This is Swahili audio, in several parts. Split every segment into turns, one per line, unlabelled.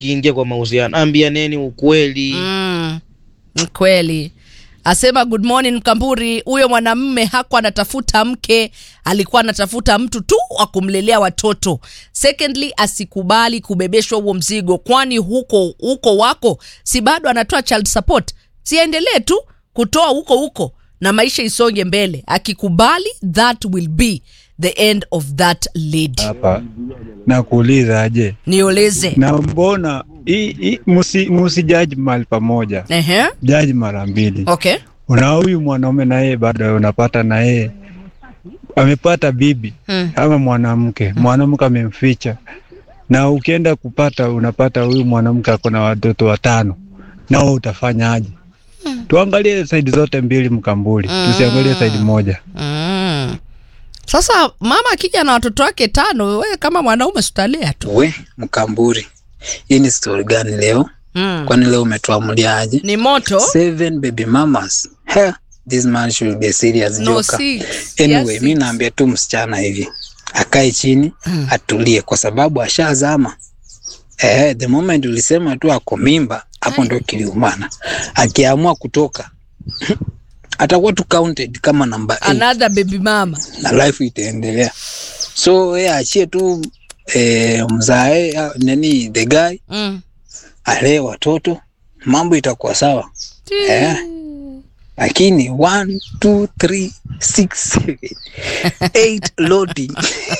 kiingia kwa mahusiano, ambianeni ukweli.
Mm, ni kweli. Asema good morning Mkamburi, huyo mwanamme hakuwa anatafuta mke, alikuwa anatafuta mtu tu wa kumlelea watoto. Secondly, asikubali kubebeshwa huo mzigo, kwani huko huko wako si bado anatoa child support, siendelee tu kutoa huko huko na maisha isonge mbele. Akikubali, that will be the end of that lady.
hapa na kuuliza aje,
Nioleze.
na mbona hii- hii musi, musi jaji mahali pamoja,
Ehe,
jaji mara mbili.
okay.
Una huyu mwanaume na yeye bado unapata na yeye amepata bibi
Mm.
ama mwanamke, mwanamke amemficha, na ukienda kupata unapata huyu mwanamke ako na watoto watano, nao utafanyaje? Tuangalie saidi zote mbili Mkambuli, tusiangalie saidi moja.
Mm. Sasa mama akija na watoto wake tano, wewe kama mwanaume sutalea tu.
We Mkamburi, hii ni stori gani leo?
Mm.
Kwani leo umetuamuliaje?
Ni moto
Seven baby mamas. He, this man should be a serious
no
joker.
six.
Anyway,
Yes,
mi
six.
naambia tu msichana hivi akae chini
Mm.
atulie, kwa sababu ashazama. Eh, the moment ulisema tu ako mimba, hapo
Ai.
ndo kiliumana. Akiamua kutoka atakuwa tu counted kama namba 8
Another baby mama.
na life itaendelea. So yeye achie tu eh, mzae ah, nani the guy
Mm.
alee watoto, mambo itakuwa sawa eh. Lakini 1 2 3 6 7 8 loading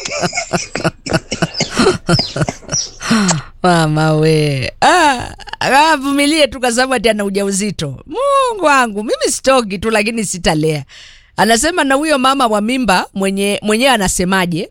Mama we. Ah, avumilie tu kwa sababu ati ana ujauzito. Mungu wangu, mimi sitoki tu lakini sitalea. Anasema na huyo mama wa mimba mwenye mwenyewe anasemaje?